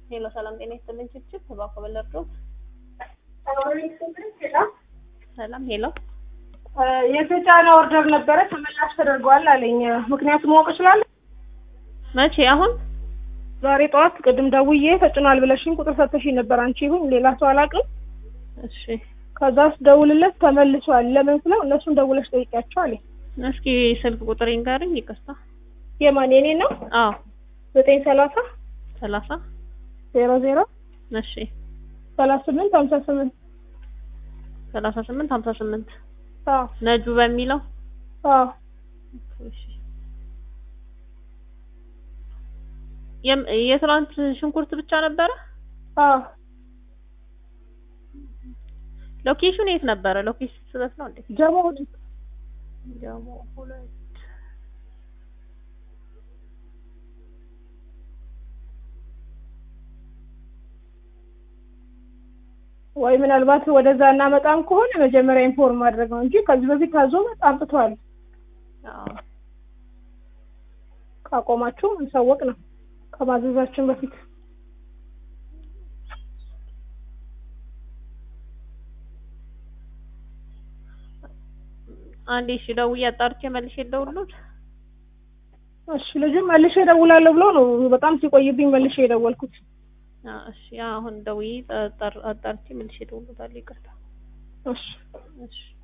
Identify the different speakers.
Speaker 1: ሄሎ ሰላም ጤና ይስጥልኝ። ችፕችፕ እባክዎ በለርዶት ሰላም ሄሎ
Speaker 2: የተጫነ ኦርደር ነበረ ተመላሽ ተደርጓል አለኝ። ምክንያቱም ማወቅ እችላለሁ?
Speaker 1: መቼ አሁን
Speaker 2: ዛሬ ጠዋት ቅድም ደውዬ ተጭኗል ብለሽኝ ቁጥር ሰጥተሽኝ ነበር። አንቺ ይሁን ሌላ ሰው አላውቅም።
Speaker 1: እሺ
Speaker 2: ከዛ ስደውልለት ተመልሷል። ለምን ስለው እነሱን ደውለሽ ጠይቂያቸው አለኝ።
Speaker 1: እስኪ ስልክ ቁጥር ይንገርኝ። ይቅርታ
Speaker 2: የማን የኔ ነው?
Speaker 1: አዎ
Speaker 2: ዘጠኝ ሰላሳ
Speaker 1: ሰላሳ
Speaker 2: ዜሮ ዜሮ
Speaker 1: እሺ
Speaker 2: ሰላሳ ስምንት ሀምሳ ስምንት
Speaker 1: ሰላሳ ስምንት ሀምሳ ስምንት
Speaker 2: አዎ
Speaker 1: ነጁ በሚለው
Speaker 2: አዎ
Speaker 1: እሺ የም- የትናንት ሽንኩርት ብቻ ነበረ።
Speaker 2: አዎ
Speaker 1: ሎኬሽኑ የት ነበረ? ሎኬሽን ስህተት ነው እንዴ?
Speaker 2: ጀሞ ሁለት
Speaker 1: ጀሞ ሁለት
Speaker 2: ወይ ምናልባት ወደዛ እናመጣም ከሆነ መጀመሪያ ኢንፎርም ማድረግ ነው እንጂ ከዚህ በፊት ታዞ አምጥቷል።
Speaker 1: አዎ
Speaker 2: ካቆማችሁ እንሳወቅ ነው ከማዘዛችን በፊት
Speaker 1: አንዴ እሺ ደውዬ አጣርቼ መልሼ ልደውልልዎት።
Speaker 2: እሺ ልጁም መልሼ እደውላለሁ ብሎ ነው በጣም ሲቆይብኝ መልሼ የደወልኩት።
Speaker 1: አዎ እሺ አሁን ደውዬ አጣር- አጣርቼ መልሼ እደውልልዎታለሁ። ይቅርታ
Speaker 2: እሺ
Speaker 1: እሺ